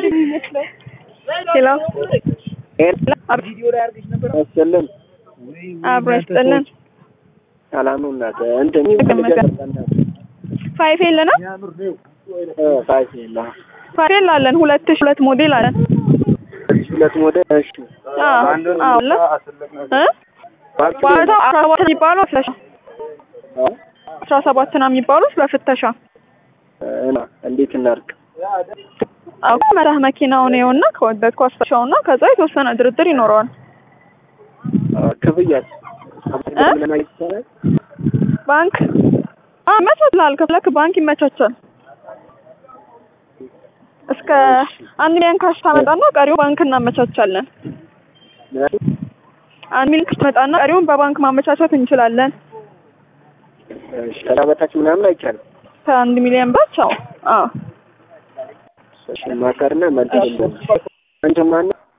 ሄሎ አስጨለም አብሮ ያስጠለን ሰላም ነው እናት እንትን ፋይፍ የለ ነው ፋይፍ የለ ፋይፍ አለን ሁለት ሺህ ሁለት ሞዴል አለን ሁለት ሞዴል እሺ አዎ አዎ አለ እ ዋጋው አስራ ሰባት የሚባለው ፍተሻ አስራ ሰባት ነው የሚባሉት በፍተሻ እና እንዴት እናድርግ አዎ መራህ መኪናውን ይኸውና ከወደድከው አስፈሻውና ከዛ የተወሰነ ድርድር ይኖረዋል ክፍያስ እ ባንክ አ ይመቻቻል ከፍለክ ባንክ ይመቻቻል እስከ አንድ ሚሊዮን ካሽ ታመጣና ቀሪው ባንክ እናመቻቻለን አንድ ሚሊዮን ካሽ ታመጣና ቀሪውን በባንክ ማመቻቸት እንችላለን ከዛ በታች ምናምን አይቻልም ከአንድ ሚሊዮን ባች አዎ አዎ እሺ ማከርና መልስ አንተ ማነው